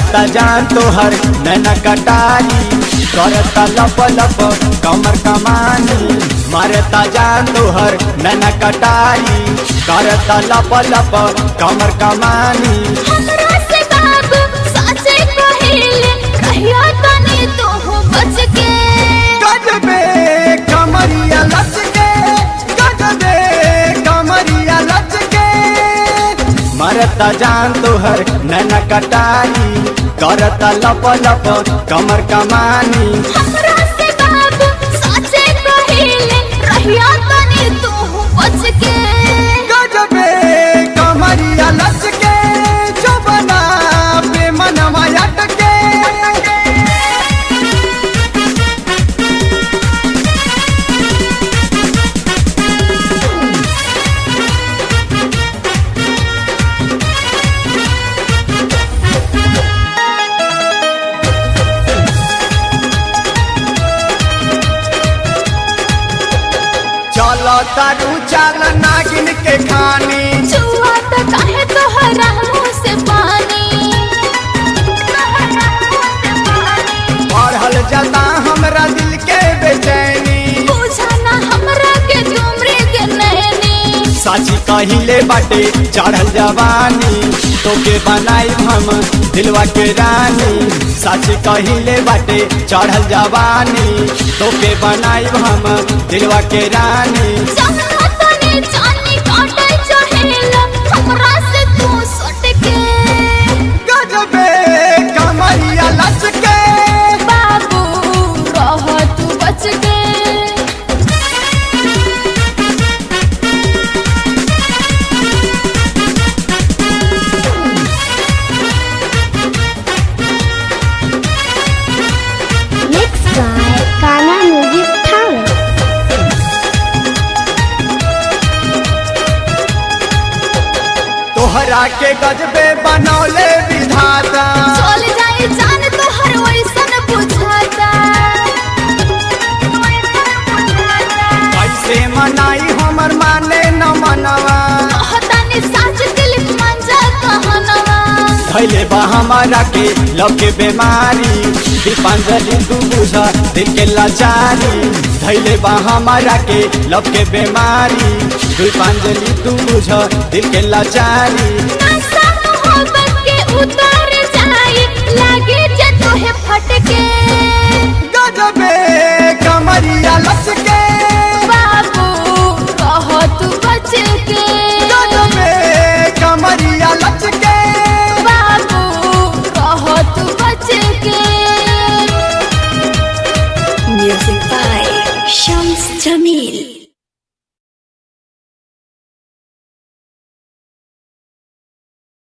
मरता जान तोहर नैना कटारी करता लप लप कमर कमानी मरता जान तोहर नैना कटारी करता लप लप कमर कमानी हमरा से बाबू साचे कहिले कहिया तनी तू बच के गजबे कमरिया लचके गजबे कमरिया लचके मरता जान तोहर नैना कटारी करता लप लप कमर कमानी हमरा से बाबू साचे कहिले कहिया तनी तू बच के गजबे कमरिया लचके जबना पे मनवा अटके चलो तारू चाल नागिन के खानी जुआ त काहे तोहरा मुंह से पानी पढ़ल जाता हमरा दिल के बेचैनी बुझा ना हमरा के तुमरे के नैनी साची कहिले बाटे चढ़ल जवानी तोके बनाई हम दिलवा के रानी साची कहिले बाटे चढ़ल जवानी तोके बनाई हम दिलवा के रानी जहना तनी जानी काटे चाहेला हमरा से तू सट के गजबे कमरिया लचके बाबू रह तू बच के Mixed by Ghana Music Talent. तोहरा के गजबे बनौले विधाता चल जाए जान तो हर वैसन बुझाता कैसे मनाई हमर माने न मनवा कहतानी साच दिल मंजा कहनवा धैले बा हमारा के लव के बीमारी दीपांजलि तू बुझा दिल के लाचारी धैले बा हमारा के लव के बीमारी दीपांजलि तू बुझा दिल के लाचारी नशा मोहब्बत के उतार